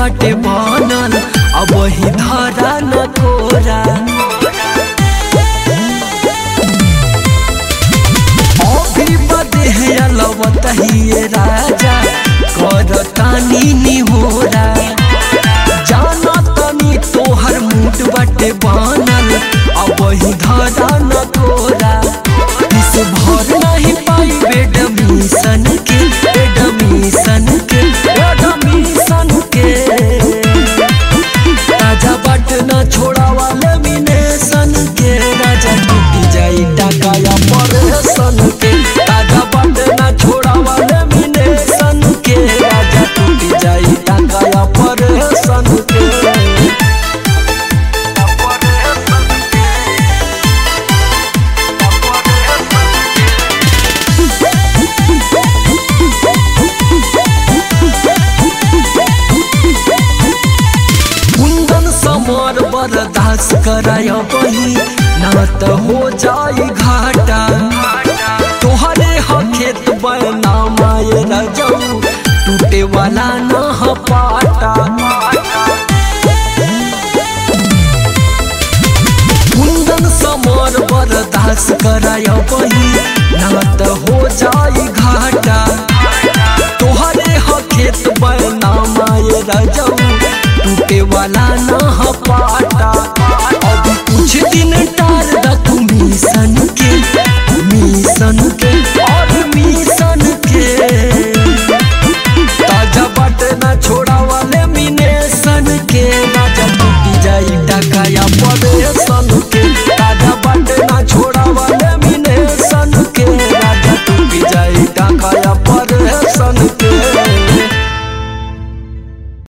बाटे बनल अब वही धरा न कोरा अभी बदे है अलवत ही राजा कर तानी निहोरा जाना तनी तोहर मूड बाटे बनल अब वही धरा न कोरा इस भर नहीं पाई बेडमिशन के बेडमिशन के बेडमिशन के राजा बट न छोड़ा वाले मिनेशन के राजा टूटी जाई टाका या परेशन के राजा बट न छोड़ा वाले मिनेशन के राजा टूटी जाई टाका या परेशन के कुंदन समर बर्दाश्त कराय बही ना त हो जाई घाटा तोहरे ह खेत बना माये रजऊ टूटे वाला न ह पाटा कुंदन समर बर्दाश्त कराय बही ना त हो जाई घाटा